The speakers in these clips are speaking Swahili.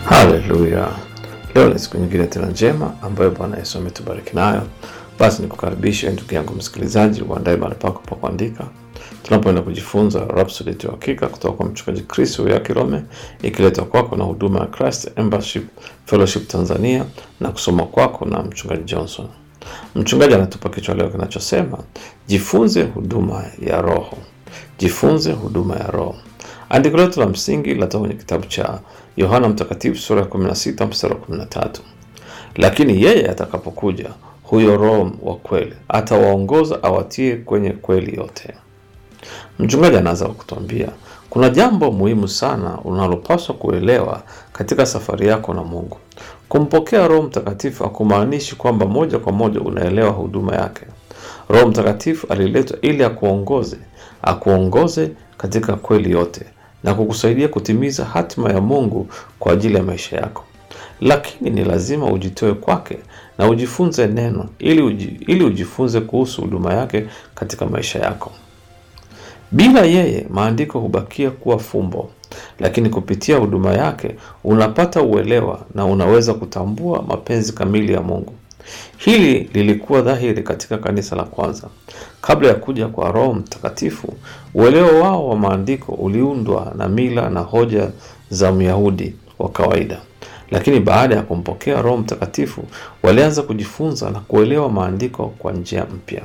Haleluya! Leo ni siku nyingine tena njema ambayo Bwana Yesu ametubariki nayo. Basi nikukaribishe ndugu yangu msikilizaji, uandae mahali pako pa kuandika, tunapoenda kujifunza Rhapsody ya Uhakika kutoka kwa mchungaji Chris ya Kilome, ikiletwa kwako na huduma ya Christ Embassy Fellowship Tanzania na kusoma kwako na mchungaji Johnson. Mchungaji anatupa kichwa leo kinachosema jifunze huduma ya Roho. Jifunze huduma ya Roho. Andiko letu la msingi latoka kwenye kitabu cha Yohana Mtakatifu sura ya 16 mstari wa 13, lakini yeye atakapokuja, huyo Roho wa kweli atawaongoza awatie kwenye kweli yote. Mchungaji anaanza kwa kutuambia kuna jambo muhimu sana unalopaswa kuelewa katika safari yako na Mungu. Kumpokea Roho Mtakatifu hakumaanishi kwamba moja kwa moja unaelewa huduma yake. Roho Mtakatifu aliletwa ili akuongoze, akuongoze katika kweli yote na kukusaidia kutimiza hatima ya Mungu kwa ajili ya maisha yako. Lakini ni lazima ujitoe kwake na ujifunze neno ili, uji, ili ujifunze kuhusu huduma yake katika maisha yako. Bila yeye maandiko hubakia kuwa fumbo, lakini kupitia huduma yake unapata uelewa na unaweza kutambua mapenzi kamili ya Mungu. Hili lilikuwa dhahiri katika kanisa la kwanza. Kabla ya kuja kwa Roho Mtakatifu, uelewa wao wa maandiko uliundwa na mila na hoja za Myahudi wa kawaida, lakini baada ya kumpokea Roho Mtakatifu walianza kujifunza na kuelewa maandiko kwa njia mpya.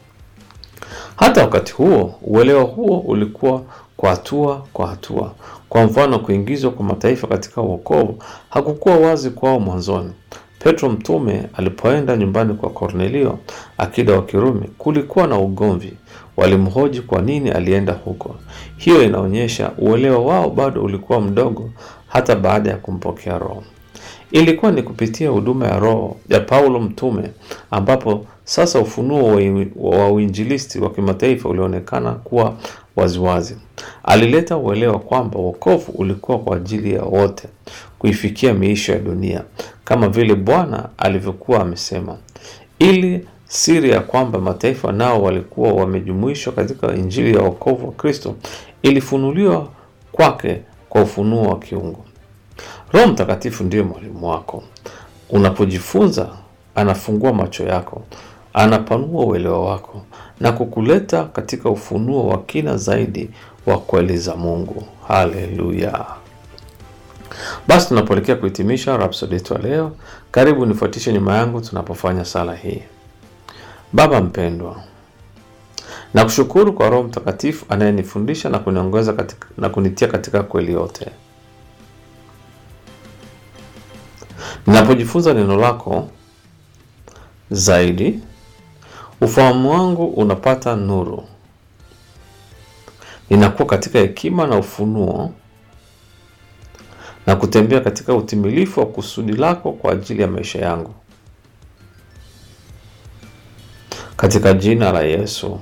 Hata wakati huo, uelewa huo ulikuwa kwa hatua kwa hatua. Kwa mfano, kuingizwa kwa mataifa katika wokovu hakukuwa wazi kwao mwanzoni. Petro mtume alipoenda nyumbani kwa Kornelio, akida wa Kirumi, kulikuwa na ugomvi. Walimhoji kwa nini alienda huko. Hiyo inaonyesha uelewa wao bado ulikuwa mdogo hata baada ya kumpokea Roho. Ilikuwa ni kupitia huduma ya Roho ya Paulo mtume ambapo sasa ufunuo wa uinjilisti wa kimataifa ulionekana kuwa waziwazi. Alileta uelewa kwamba wokovu ulikuwa kwa ajili ya wote, kuifikia miisho ya dunia kama vile Bwana alivyokuwa amesema, ili siri ya kwamba mataifa nao walikuwa wamejumuishwa katika injili ya wokovu wa Kristo ilifunuliwa kwake kwa ufunuo wa kiungu. Roho Mtakatifu ndiyo mwalimu wako. Unapojifunza, anafungua macho yako, anapanua uelewa wako na kukuleta katika ufunuo wa kina zaidi wa kweli za Mungu. Haleluya! Basi tunapoelekea kuhitimisha Rhapsody yetu ya leo, karibu nifuatishe nyuma yangu tunapofanya sala hii. Baba mpendwa, nakushukuru kwa Roho Mtakatifu anayenifundisha na kuniongoza katika, na kunitia katika kweli yote. Ninapojifunza neno lako zaidi, ufahamu wangu unapata nuru, ninakuwa katika hekima na ufunuo na kutembea katika utimilifu wa kusudi lako kwa ajili ya maisha yangu, katika jina la Yesu,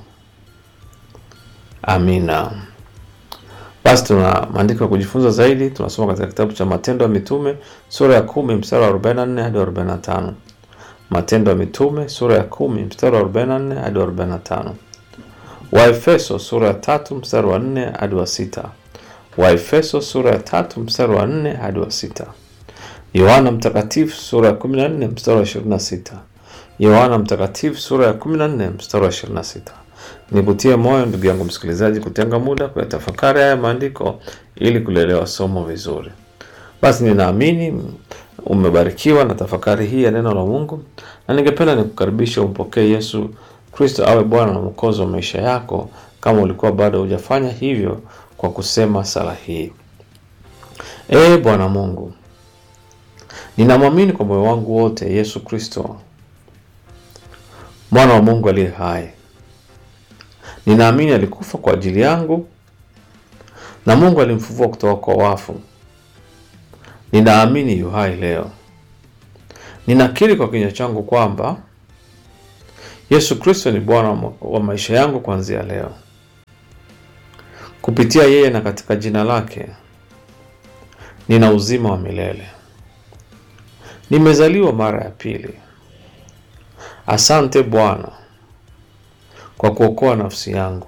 amina. Basi tuna maandiko ya kujifunza zaidi, tunasoma katika kitabu cha Matendo ya Mitume sura ya kumi mstari wa 44 hadi 45. Matendo ya Mitume sura ya kumi mstari wa 44 hadi 45. Waefeso sura ya tatu mstari wa 4 hadi wa sita. Waefeso sura ya tatu mstari wa 4 hadi wa sita. Yohana Mtakatifu sura ya 14 mstari wa 26. Yohana Mtakatifu sura ya 14 mstari wa 26. Nikutie moyo ndugu yangu msikilizaji, kutenga muda kuyatafakari haya maandiko ili kulielewa somo vizuri. Basi ninaamini umebarikiwa na tafakari hii ya neno la Mungu, na ningependa nikukaribisha umpokee Yesu Kristo awe Bwana na Mwokozi wa maisha yako, kama ulikuwa bado hujafanya hivyo, kwa kusema sala hii: Ee Bwana Mungu, ninamwamini kwa moyo wangu wote Yesu Kristo mwana wa Mungu aliye hai Ninaamini alikufa kwa ajili yangu na Mungu alimfufua kutoka kwa wafu. Ninaamini yu hai leo. Ninakiri kwa kinywa changu kwamba Yesu Kristo ni Bwana wa maisha yangu kuanzia leo. Kupitia yeye na katika jina lake nina uzima wa milele. Nimezaliwa mara ya pili. Asante Bwana kwa kuokoa nafsi yangu.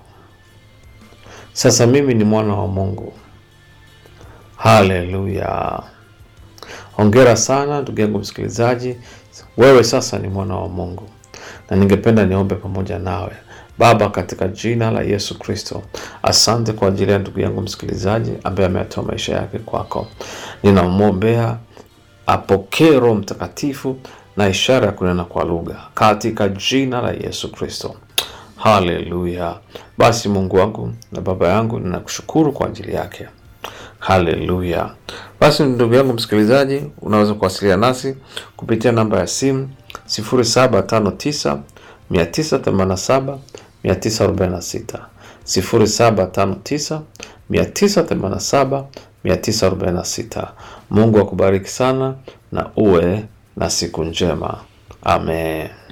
Sasa mimi ni mwana wa Mungu. Haleluya! Hongera sana ndugu yangu msikilizaji, wewe sasa ni mwana wa Mungu, na ningependa niombe pamoja nawe. Baba, katika jina la Yesu Kristo, asante kwa ajili ya ndugu yangu msikilizaji ambaye ametoa maisha yake kwako. Ninamwombea apokee Roho Mtakatifu na ishara ya kunena kwa lugha katika jina la Yesu Kristo. Haleluya! Basi Mungu wangu na Baba yangu, ninakushukuru kwa ajili yake. Haleluya! Basi ndugu yangu msikilizaji, unaweza kuwasiliana nasi kupitia namba ya simu 0759 987 946 0759 987 946. Mungu akubariki sana na uwe na siku njema. Amen.